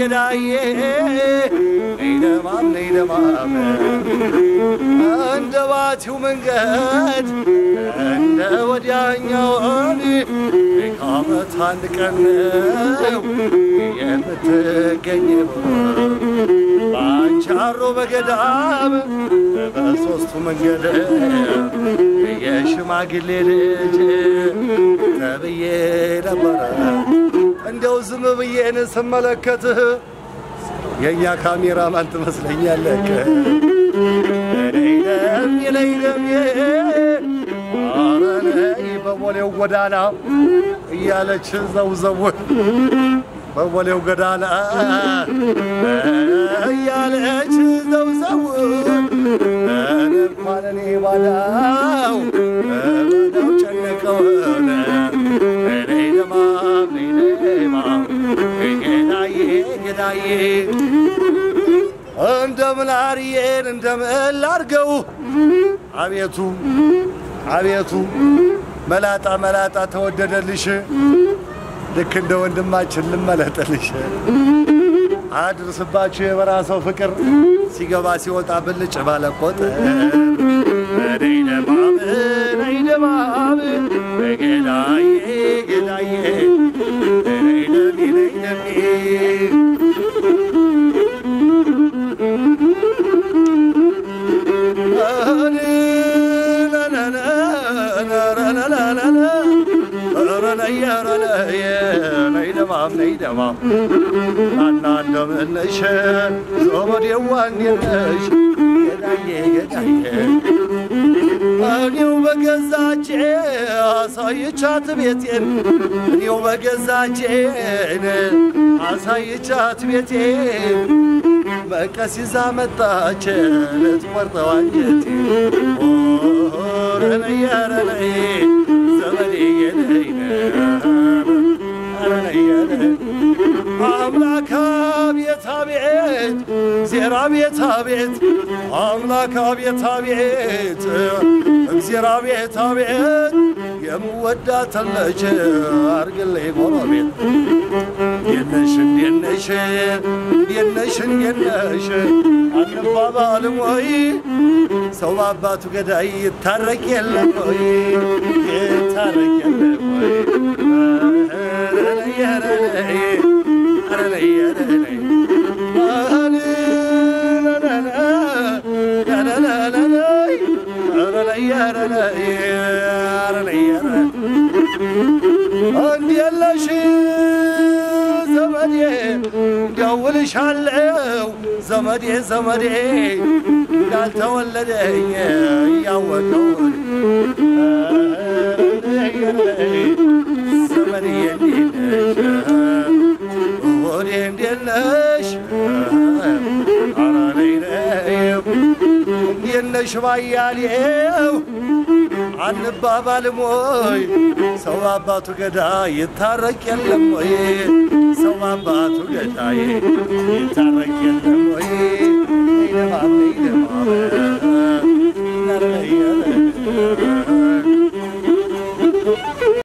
ገዳዬ ነይ ደማም ነይ ደማም እንደ ባቲው መንገድ እንደ ወዲያኛውን ከዓመት አንድ ቀን ነው የምትገኘው በአንቻሮ በገዳም በሦስቱ መንገድ የሽማግሌ ልጅ ተብዬ ነበረ። እንደው ዝም ብዬን ስመለከትህ የእኛ ካሜራማን ትመስለኛለህ። ለይለም ለይለም ኧረ ነይ በቦሌው ጎዳና እያለች ዘውዘው በቦሌው ጎዳና እያለች ዘውዘው እንኳን እኔ ባዳው ባዳው ጨነቀው ነይ ደማም ነይ ደማም ጌዳዬ ጌዳዬ እንደምን አርዬን እንደምን ላርገው አቤቱ አቤቱ መላጣ መላጣ ተወደደልሽ ልክ እንደ ወንድማችን ልመለጥልሽ አድርስባችሁ የበራሰው ፍቅር ሲገባ ሲወጣ ብልጭ ባለቆጥ ነይ ደማም ነይ ደማም ጌዳዬ ጌዳዬ ነይ ደሜ ነይ ደሜ ናና እንደምነሽ ዘመዴዋ እንዴት ነሽ? ገዳዬ ገዳዬ እኔው በገዛቼ አሳይቻት ቤቴን እኔው በገዛቼን አሳይቻት ቤቴን መቀስ ይዛ መጣች ልትቆርጠው አንጀቴ ረነየ ረነይ ዘመዴ የነይ አምላክ አቤት አቤት ዜራ ቤት አቤት አምላክ አቤት አቤት እግዜር አቤት አቤት የምወዳትን ልጅ አርግልኝ ጎረቤት የነሽ የነሽ የነሽ የነሽ አንባባልም ወይ ሰው በአባቱ ገዳይ ይታረቅ የለም ወይ ይታረቅ የለም ወይ እንዲየለሽ ዘመዴ ደውልሻለው ዘመዴ ዘመዴ እንዳልተወለደኝ እያወቀው ዘመዴ እንዴት ነሽ ወዴ እንዴት ነሽ ኧረ ነይ ነይ እንዴት ነሽ ባያሌው አንባባልም ወይ ሰው አባቱ ገዳይ ይታረቅ የለም ወይ ሰው አባቱ ገዳይ ይታረቅ የለም ወይ